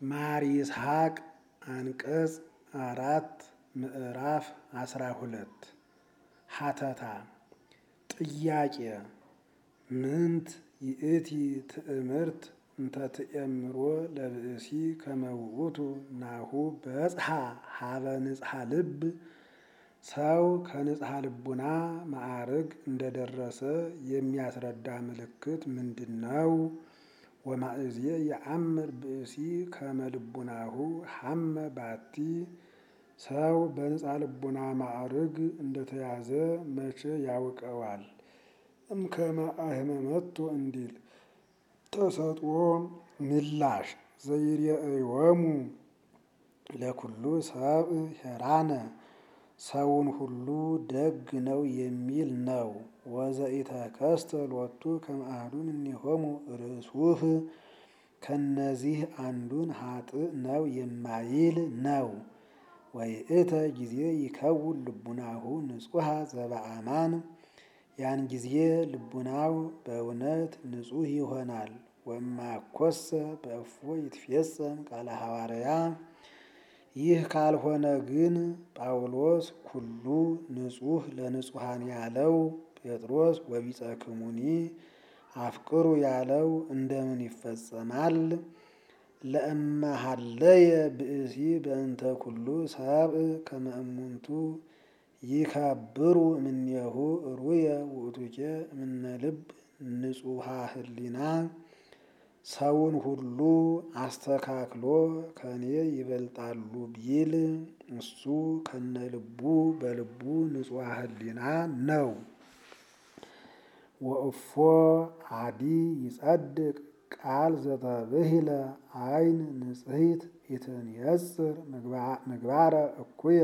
ማር ይስሐቅ አንቀጽ አራት ምዕራፍ አስራ ሁለት ሀተታ ጥያቄ ምንት ይእቲ ትእምርት እንተ ትእምሮ ለብእሲ ከመውእቱ ናሁ በጽሐ ሀበ ንጽሐ ልብ ሰው ከንጽሐ ልቡና ማዕርግ እንደደረሰ የሚያስረዳ ምልክት ምንድን ነው? ወማእዜ የአምር ብእሲ ከመ ልቡናሁ ሐመ ባቲ ሰው በንጽሐ ልቡና ማዕርግ እንደተያዘ መቼ ያውቀዋል? እምከመ አህመመቶ እንዲል ተሰጥኦ ምላሽ ዘይሬእዮሙ ለኩሉ ሰብእ ሄራነ ሰውን ሁሉ ደግ ነው የሚል ነው። ወዘኢተከስተ ሎቱ ከመ አሐዱ እምኔሆሙ ርሱህ ከነዚህ አንዱን ኃጥእ ነው የማይል ነው። ወይእተ ጊዜ ይከውን ልቡናሁ ንጹሐ ዘበአማን ያን ጊዜ ልቡናው በእውነት ንጹሕ ይሆናል። ወእማኮሰ በእፎ ይትፌጸም ቃለ ሐዋርያ ይህ ካልሆነ ግን ጳውሎስ ኩሉ ንጹሕ ለንጹሐን ያለው ጴጥሮስ ወቢጸክሙኒ አፍቅሩ ያለው እንደምን ይፈጸማል? ለእመሃለየ ብእሲ በእንተ ኩሉ ሰብእ ከመ እሙንቱ ይከብሩ እምኔሁ ሩየ ውእቱኬ እምነ ልብ ንጹሐ ህሊና ሰውን ሁሉ አስተካክሎ ከኔ ይበልጣሉ ቢል እሱ ከነ ልቡ በልቡ ንጹሐ ህሊና ነው። ወእፎ አዲ ይጸድቅ ቃል ዘተብሂለ አይን ንጽሕት ኢትንየጽር ምግባረ እኩየ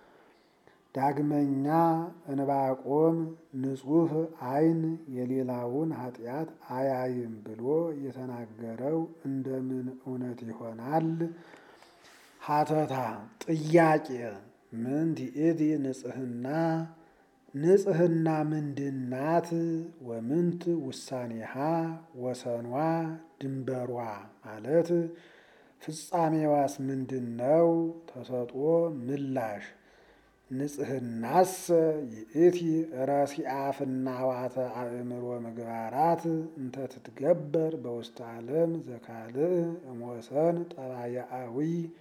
ዳግመኛ እንባቆም ንጹሕ አይን የሌላውን ኃጢአት አያይም ብሎ የተናገረው እንደምን እውነት ይሆናል? ሀተታ ጥያቄ ምንት ይእቲ ንጽሕና ንጽሕና ምንድናት? ወምንት ውሳኔሃ ወሰኗ ድንበሯ ማለት ፍጻሜዋስ ምንድን ነው? ተሰጥኦ ምላሽ ንጽሕናሰ ይእቲ ረሲአ ፍናዋተ አእምሮ ምግባራት እንተ ትትገበር በውስተ ዓለም ዘካልእ እምወሰን ጠባያአዊ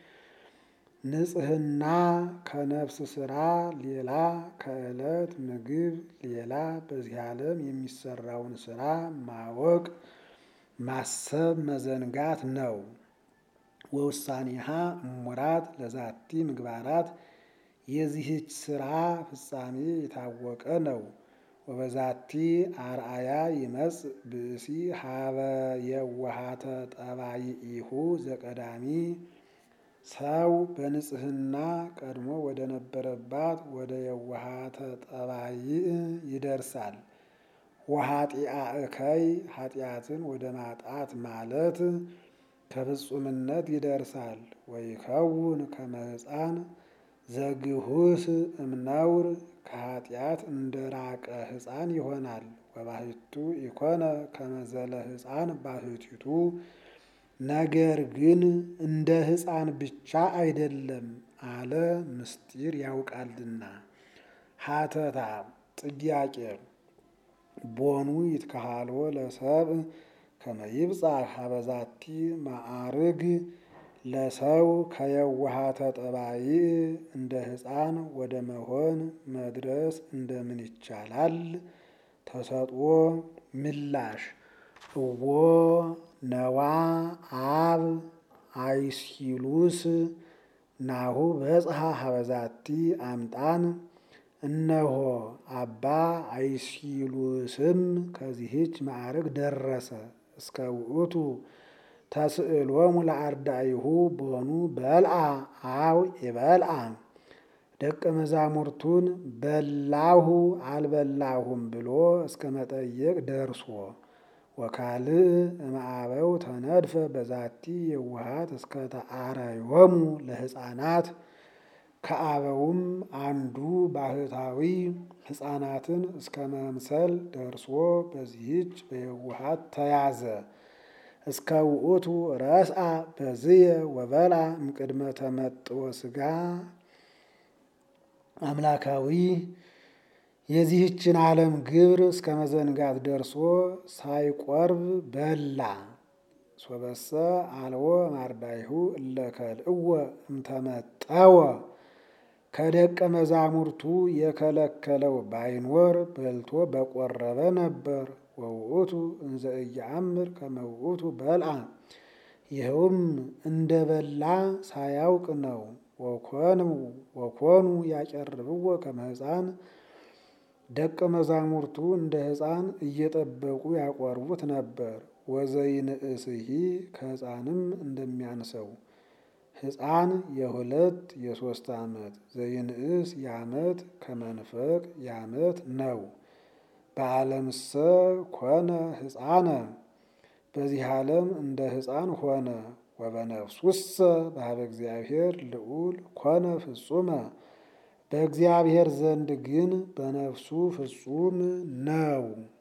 ንጽሕና ከነፍስ ስራ ሌላ ከዕለት ምግብ ሌላ በዚህ ዓለም የሚሰራውን ስራ ማወቅ ማሰብ መዘንጋት ነው። ወውሳኔሃ እሙራት ለዛቲ ምግባራት የዚህች ስራ ፍጻሜ የታወቀ ነው። ወበዛቲ አርአያ ይመጽእ ብእሲ ሀበ የዋሃተ ጠባይኢሁ ዘቀዳሚ ሰው በንጽሕና ቀድሞ ወደ ነበረባት ወደ የዋሃተ ጠባይእ ይደርሳል። ወኃጢአ እከይ ኃጢአትን ወደ ማጣት ማለት ከፍጹምነት ይደርሳል። ወይከውን ከመ ሕፃን ዘግሁስ እምነውር ከኃጢአት እንደ ራቀ ሕፃን ይሆናል። ወባሕቱ ኢኮነ ከመ ዘለ ሕፃን ባሕቲቱ ነገር ግን እንደ ሕፃን ብቻ አይደለም አለ ምስጢር ያውቃልና። ሀተታ ጥያቄ ቦኑ ይትከሃልዎ ለሰብእ ከመ ይብጽሕ ሀበ ዛቲ ማዕርግ ለሰው ከየዋሃተ ጠባይእ እንደ ሕፃን ወደ መሆን መድረስ እንደምን ይቻላል? ተሰጥኦ ምላሽ እዎ ነዋ አብ አይስሂሉስ ናሁ በጽሐ ሀበ ዛቲ አምጣን እነሆ አባ አይስሂሉስም ከዚህች ማዕርግ ደረሰ። እስከ ውእቱ ተስእሎሙ ለአርዳኢሁ ቦኑ በልዓ አው ኢበልዓ ደቀ መዛሙርቱን በላሁ አልበላሁም ብሎ እስከ መጠየቅ ደርሶ ወካልእ እምአበው ተነድፈ በዛቲ የዋሃት እስከ ተአረዮሙ ለሕፃናት ከአበውም አንዱ ባህታዊ ሕፃናትን እስከ መምሰል ደርሶ በዚህች በየዋሃት ተያዘ። እስከ ውእቱ ረስአ በዝየ ወበልዐ እምቅድመ ተመጥዎ ሥጋ አምላካዊ የዚህችን ዓለም ግብር እስከ መዘንጋት ደርሶ ሳይቆርብ በላ። ሶበሰ አልቦ ማርዳይሁ እለ ከልእወ እምተመጠወ ከደቀ መዛሙርቱ የከለከለው ባይኖር በልቶ በቆረበ ነበር። ወውእቱ እንዘ ኢየአምር ከመ ውእቱ በልዐ ይኸውም እንደ በላ ሳያውቅ ነው። ወኮኑ ያቀርብዎ ከመ ሕፃን ደቀ መዛሙርቱ እንደ ሕፃን እየጠበቁ ያቆርቡት ነበር። ወዘይንእስሂ ከሕፃንም እንደሚያንሰው ሕፃን የሁለት የሦስት ዓመት ዘይንእስ የዓመት ከመንፈቅ የዓመት ነው። በዓለምሰ ኮነ ሕፃነ በዚህ ዓለም እንደ ሕፃን ሆነ። ወበነፍሱሰ በኀበ እግዚአብሔር ልዑል ኮነ ፍጹመ በእግዚአብሔር ዘንድ ግን በነፍሱ ፍጹም ነው።